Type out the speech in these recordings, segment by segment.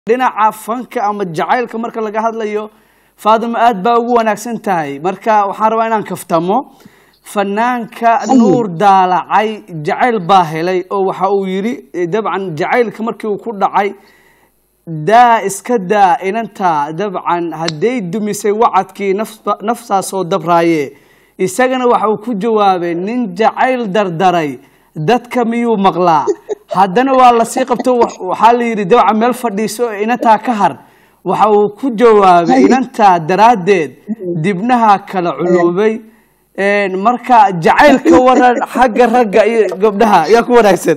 dhinaca fanka ama jacaylka marka laga hadlayo faadimo aad baa ugu wanaagsan tahay marka waxaan rabaa inaan kaftamo fanaanka nuur daalacay jacayl baa helay oo waxa uu yidhi dabcan jacaylka markii uu ku dhacay daa iska daa inantaa dabcan hadday dumisay wacadkii nafs- naftaa soo dabraaye isagana waxa uu ku jawaabay nin jacayl dardaray dadka miyuu maqlaa haddana waa lasii qabto wa- waxaa la yidhi dabcan meel fadhiiso oo inantaa ka har waxa uu ku jawaabay inantaa daraaddeed dibnaha kala culuubay Een, marka jacaylka waran xagga ragga iyo gabdhaha yaa ku wanaagsan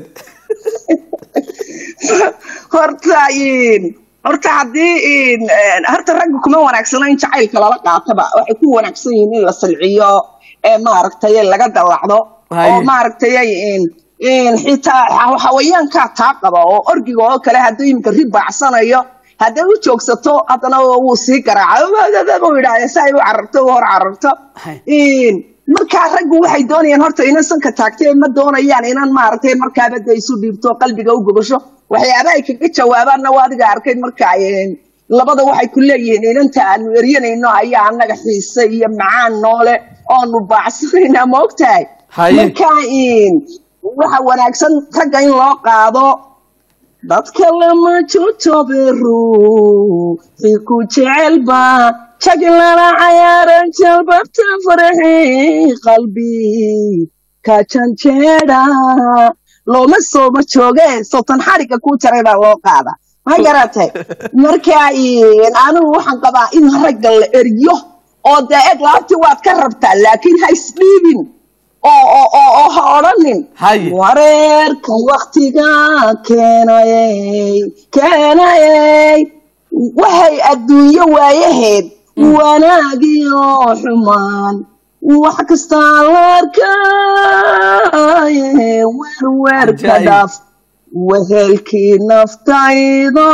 horta in- horta haddii in- een, horta ragga kuma wanaagsana in jacaylka lala qaataba waxay ku wanaagsan yihiin in la salciyo ee maaragtay laga dallacdo Haye. oo maaragtay in in xitaa xa- xawayaankaa taa qaba oo orgiga oo kale hadduu iminka ri baacsanayo hadday u joogsato haddana wuu sii garaaca u yidhaahda si ay u cararto u hor cararto Haye. in markaa raggu waxay doonayaan horta inan sanka taagtay ma doonayaan inan maaragtay markaaba de isu dhiibto qalbiga u gobasho waxyaaba ay kaga jawaabaanna waa adiga arkay marka een, labada waxay ku leeyihiin inanta aanu eryanayno ayaa annaga xiise iyo macaan noole oonu baacsanayna ma ogtahay Haye. marka in waxa wanaagsan ragga in loo qaado dadka lama jojoberu ku jecelba jaglala cayaaran jalbabta farxi qalbi ka janjeeda looma sooma jooge sotan xariga ku jaray baa loo qaada ma garatay marka in anigu waxaan qabaa in ragga la eryo oo dee eg laabtii waad ka rabtaa laakiin ha isdhiibin oo oo oo oo ha odhanin Haye. wareerka waktiga keenayey keenayey waxay adduunyo waayaheed wanaagiyo xumaan wax kastaa la arkaaye werwerka Ajaa'ib. dhaaf wehelkii naftaydo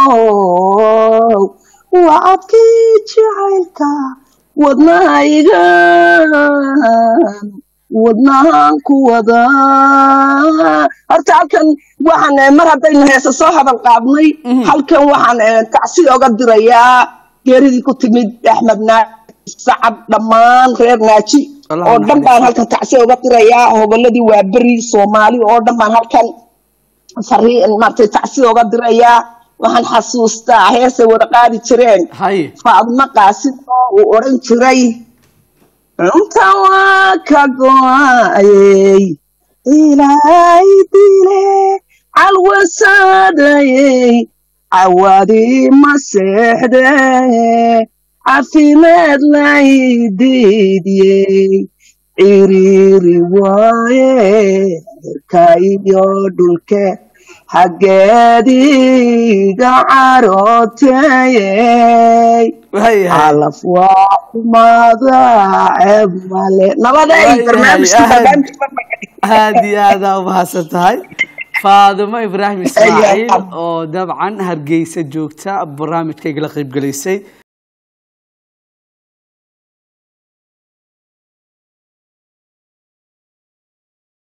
wacadkii jacaylka wadnahaygan wadnahan ku wadaa horta halkan waxaan eh, mar haddaynu heesa soo hadal qaadnay halkan waxaan eh, tacsi oga dirayaa geeridii ku timid axmed naaji sacab dhammaan reer naaji Allah oo dhan naxariisto. baan halkan tacsi oga dirayaa hoboladii waa beri soomaali oo dhan baan halkan fariin maaragtay tacsi oga dirayaa waxaan xasuustaa heesay wada qaadi jireen haye faadma qaasim oo uu odhan jiray cunta waa ka go-ayey ilaahay dile calwasaadayey cawadii ma seexde caafimaad laydiidiyey ciriiri waaye cirka iyo dhulke xaggeediga carooteyey haye haye calaf waa xumaada ceeb male nabaday Waayahay, barnaamijkii aad- barnaamijka marka aad iyo aad aa umahadsan tahay faadimo ibraahim ismaaciil oo dabcan hargeysa joogta barnaamijkaygala qaybgalaysay